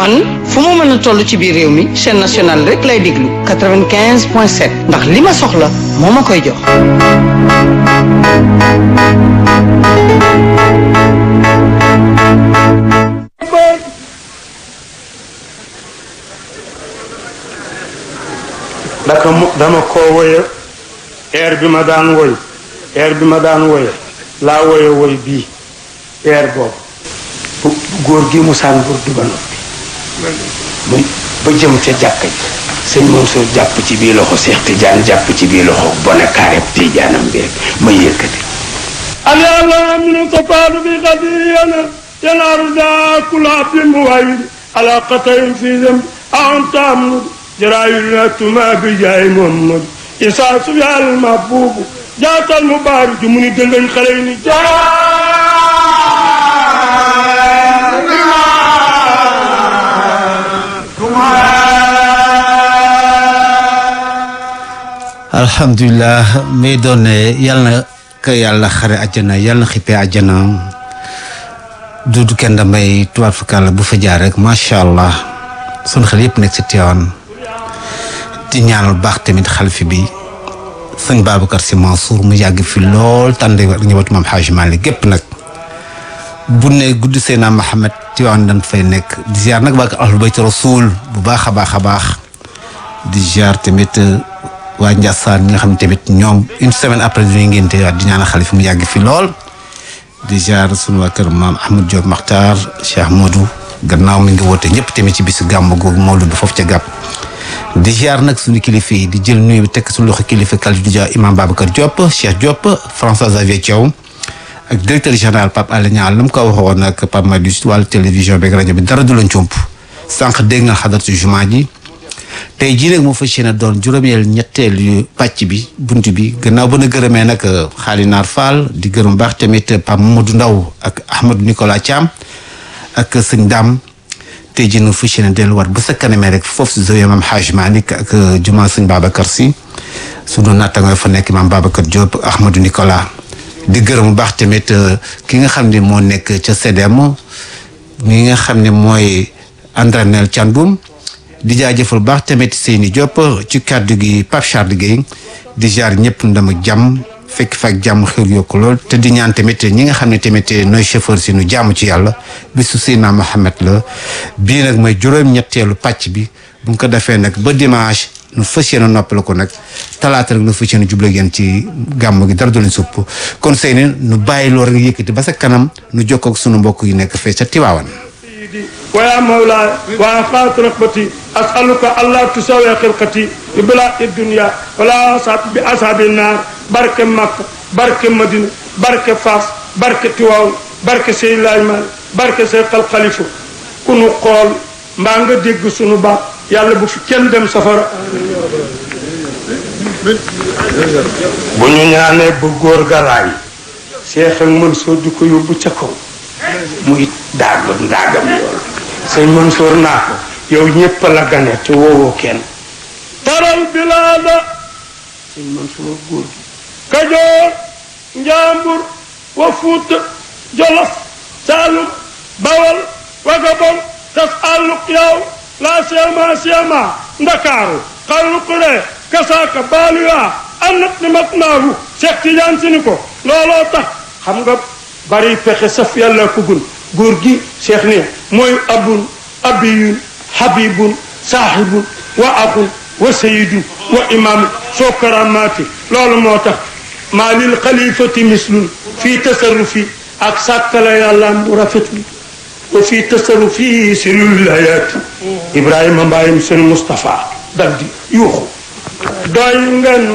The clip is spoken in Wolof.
man fu mu mën a toll ci biir réew mi chaîne nationale rek lay déglu 95 point 7 ndax li ma soxla moo ma koy jox. daka mu dama ko woye air bi ma daan woy air bi ma daan woye laa woye woy bii air boobu bu góor gi mu saan bur du ba noppi muy ba jëm ca jàkka ji sëñ Mansour jàpp ci bii loxo Seex Tijaan jàpp ci bii loxo bone kaareb Tijaanam bi rek ma yëkkati اليالا من تفاد بغدينا ينار دا كل عبد موعد على قطع في ذنب أنت أمن جرايل ما بجاي محمد إساس يا المحبوب جات المبارك من دلن خليني alhamdulilah may doon ne yàlla na ko yàlla xare àjjana yàlla na xippee àjjana duudu kenn damay tubaab fakàlla bu fa jaar rek macha allah sun xel yëpp nekk si Tiwaawan di ñaanal baax tamit xalifi bi sëñ Babacar Sy Mansour mu yàgg fi lool tànde ak ñëwatu maam Xaaj Maalik gépp nag bu ne guddi Seydina Mahamed Tiwaawan dañ fay nekk di ziar nag waa ahlul bayt rasul bu baax a baax a baax di ziar tamit waa Ndiassane ñi nga xam ne tamit ñoom une semaine après dañuy ngénte waat di ñaanal xalifa mu yàgg fi lool di ziar sunu waa kër maam Ahmad Diop Makhtar Cheikh Modou gannaaw mi ngi woote ñëpp tamit ci bisu gàmm googu Mawlud du foofu ca gàpp di ziar nag suñu kilifa yi di jël nuyu bi tekk suñu loxo kilifa Khalidou Dia imam Babacar Diop Cheikh Diop François Xavier Thiaw ak directeur général Pape Alé Niang la mu ko waxoon nag Pape Madi wàllu télévision beeg rajo bi dara du la comp sànq dégg nga xadar ci jumaa ji tey jii nag moo fas yéene doon juróomeel ñetteel yu pàcc bi bunt bi gannaaw ba na gërëmee nag xaali naar Fall di gërëm baax tamit Pape Mamadou Ndaw ak Ahmadou Nicolas Thiam ak sëñ Dame tey jii nag fas yéene delluwaat ba sa kanamee rek foofu si zoye maam Haj Malick ak juma sëñ Babacar si sunu nattangoo fa nekk maam Babacar Diop Ahmadou Nicolas di gërëm bu baax tamit ki nga xam ne moo nekk ca CDM mi nga xam ne mooy Andranel Thiandoum di jaajëfal baax tamit Seyni Diop ci kàddu gi Pape Charles Guèye di jaar ñëpp ndam ak jàmm fekk fa ak jàmm xew yokku lool te di ñaan tamit ñi nga xam ne tamit nooy chauffeur si nu jàmm ci yàlla bisu Seydina Mohamed la bii nag mooy juróom-ñetteelu pàcc bi bu ñu ko defee nag ba dimanche nu fas yéene noppal ko nag talaata nag nu fas yéene jublu ngeen ci gàmm gi dara du leen supp kon Seyni nu bàyyi loolu nga yëkkati ba sa kanam nu jokkoo ak sunu mbokk yi nekk fee ca Tiwaawan. ويا مولاي وأخاف رغبتي أسألك ألا تسوي خلقتي ببلاء الدنيا ولا أصاب بأصحاب النار بركة مكة بركة مدينة بركة فاس بركة تواو بركة سيد الأجمال بركة سيد الخليفة كونو قول ما nga dégg sunu baat yàlla bu fi kenn dem safara bu ñu ñaanee bu góor ga raay Cheikh ak Mansour di ko yóbbu ca kaw muy daagu ndaagam yool sëñ Mansour naa ko yow ñëpp la gane te woowoo kenn taral bilaada sëñ Mansour góor gi kajoor njambur wa fuuta jolof saalum bawal wagabon tas àlluk yaw la seema seema ndakaaru xarluqure kasaaka baaluyaa annat ni mat naahu Cheikh Tidiane si ni ko looloo tax xam nga bari pexe saf yàlla ko gun góor gi cheikh ne mooy abun abiyun habibun saaxibun wa axun wa sayidun wa imaamu soo karamaati loolu moo tax maa lil xalifati mislun fii tasarrufi ak sàkkala yàlla mu rafetul wa fii tasarrufi sirul wilayaati ibrahima mbaayim seen Moustapha dal di yuuxu doy ngeen